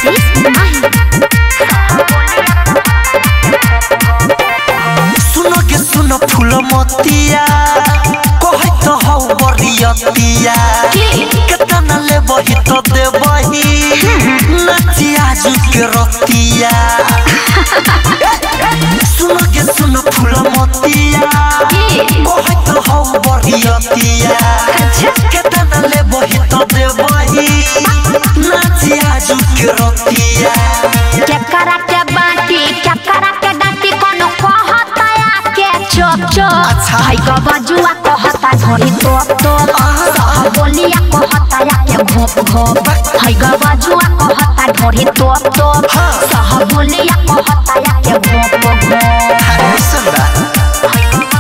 जयदीश माही सुनो के सुनो फूल मोतिया कहै तो हौ बरियतिया केतना ले बही तो दे बही नचिया के रतिया सुनो के सुनो फूल मोतिया कहै तो हौ बरियतिया केतना ले बही तो दे बही नचिया के रतिया क्या करा के बाटी क्या करा के डाटी कोनो कहता के चोप चोप अच्छा। हाय गबजुआ कहता धोरी तोप तोप सह बोलिया कहता या के घोप घोप हाय गबजुआ कहता धोरी तोप तोप सह बोलिया कहता या के घोप घोप ऐसन बा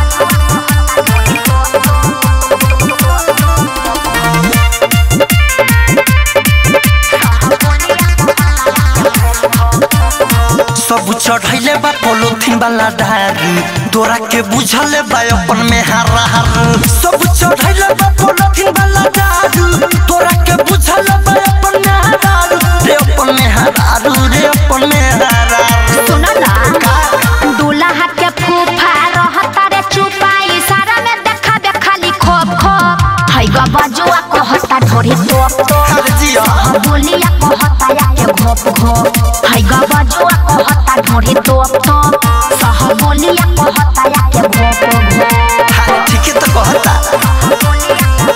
सब चढ़ैले बा पोलोथीन वाला धारू तोरा के बुझले बा अपन में हारा हारू सब चढ़ैले बा पोलोथीन वाला धारू तोरा के बुझले बा अपन में हारू रे अपन में हारू रे अपन में हारू सुनो ना दूल्हा के फूफा रहता रे चुपा इशारा में देखा बे खाली खोप खोप हाय गबजुआ कहता धोरी तोप तोप अरे जिया बोलिया कहता या के घोप घोप हाय गबजुआ कहता ढोरी तोप तोप सह बोलिया कहता या के घोप घोप हाँ ठीक है तो कहता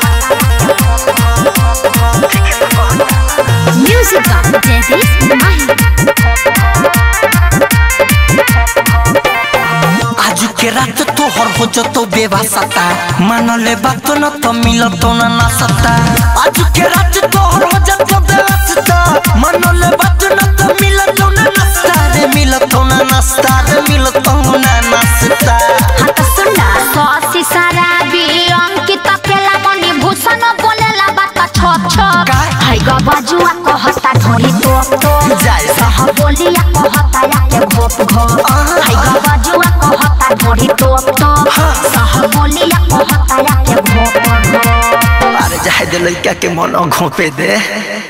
म्यूजिक जयदीश माही आज के रात तोहर हो जतो बेवासता मान ले बात न तो मिलतो न ना सता आज के रात तोहर हो जतो बेवासता मान ले बात न तो मिलतो न नास्ता रे मिलतो न नास्ता रे मिलतो न नास्ता हाँ तो सुन ना सौसी शराबी अंकित अकेला मणि भूषण बोलेला बात छप छप का? हाय गबजुआ कहता ढोरी तोप तोप जाए सह बोलिया कहता या के घोप घोप आहा। हाय गबजुआ कहता ढोरी तोप तोप सह बोलिया कहता या के घोप घोप अरे जाहे दे लड़का के मन घोपे दे